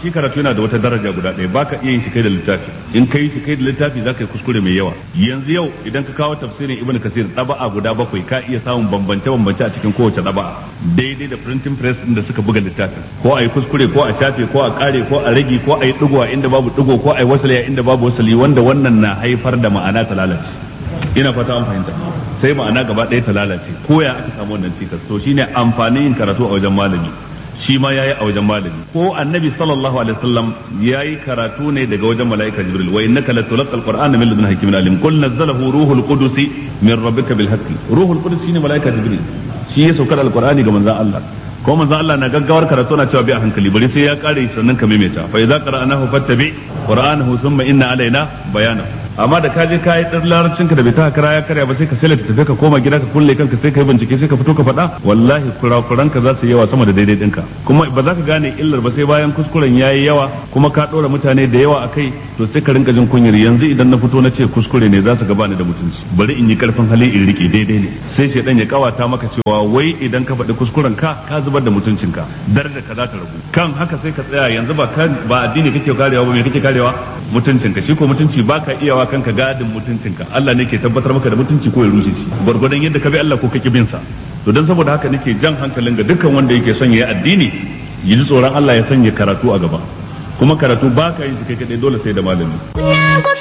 shi karatu yana da wata daraja guda ɗaya baka iya yin shi kai da littafi in kai shi kai da littafi za ka yi kuskure mai yawa yanzu yau idan ka kawo tafsirin ibn kasir ɗaba'a guda bakwai ka iya samun bambance bambance a cikin kowace ɗaba'a daidai da printing press din da suka buga littafin ko a yi kuskure ko a shafe ko a kare ko a rage ko a yi ɗigo a inda babu ɗigo ko a yi wasali a inda babu wasali wanda wannan na haifar da ma'ana ta lalace ina fata an fahimta sai ma'ana gaba ɗaya ta lalace ko ya aka samu wannan cikas to shine amfanin yin karatu a wajen malami shi ma yayi a wajen malami ko annabi sallallahu alaihi wasallam yayi karatu ne daga wajen malaika jibril wa innaka latulqa alqur'ana min ladun hakimin alim qul nazzalahu ruhul qudus min rabbika bil haqqi ruhul qudus shine malaika jibril shi ya saukar alqur'ani ga manzon Allah ko manzon Allah na gaggawar karatu na cewa bi a hankali bari sai ya kare sannan ka maimaita fa idza qara'nahu fattabi qur'anahu thumma inna alaina bayanahu amma da ka je ka yi ɗan larabcin ka da bai ta kara ya karya ba sai ka sai tafi ka koma gida ka kulle kanka sai ka yi bincike sai ka fito ka faɗa wallahi kurakuran ka za su yawa sama da daidai ɗinka kuma ba za ka gane illar ba sai bayan kuskuren ya yi yawa kuma ka ɗora mutane da yawa a kai to sai ka rinka jin kunyar yanzu idan na fito na ce kuskure ne za su gaba ni da mutunci bari in yi karfin hali in rike daidai ne sai shaidan ya kawata maka cewa wai idan ka faɗi kuskuren ka ka zubar da mutuncinka daraja ka za ta ragu kan haka sai ka tsaya yanzu ba ba addini kake karewa ba me kake karewa mutuncinka shi ko mutunci baka iyawa wa kanka gadin mutuncinka Allah ne ke tabbatar maka da mutunci ko ya rushe shi gwargwadon yadda ka bi Allah ko ka bin sa to dan saboda haka nake jan hankalin ga dukkan wanda yake son yayi addini ya ji tsoron Allah ya sanya karatu a gaba kuma karatu baka yin shi kai kadai dole sai da malami